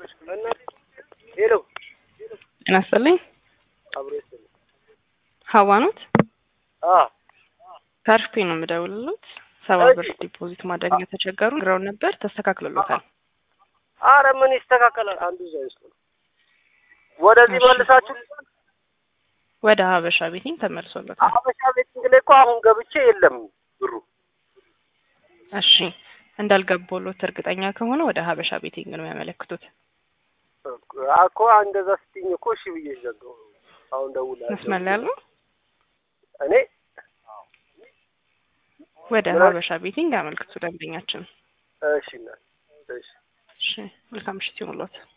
ሄሎ ጤና ይስጥልኝ። አብሮ ይስጥልኝ። ሀዋ ኖት? አ ከአርፌ ነው የምደውልሎት። ሰባ እሺ። ብር ዲፖዚት ማድረግ የተቸገሩ ነግረውን ነበር፣ ተስተካክሎሎታል። አረ ምን ይስተካከላል? አንዱ እዛ ውስጥ ነው። ወደዚህ እሺ። መልሳችሁ ወደ ሀበሻ ቤቲንግ ተመልሶሎታል። ሀበሻ ቤቲንግ ላይ እኮ አሁን ገብቼ የለም ብሩ። እሺ እንዳልገቦሎት እርግጠኛ ከሆነ ወደ ሀበሻ ቤቲንግ ነው ያመለክቱት። እኮ እንደዛ ስትኝ እኮ እሺ ብዬ ዘጋው። አሁን ደውላለሁ። መስመር ላይ ያለው እኔ ወደ ምን? ሀበሻ ቤቲንግ ያመልክቱ ደንበኛችን። እሺ እና እሺ እሺ መልካም ምሽት ይሁንልዎት።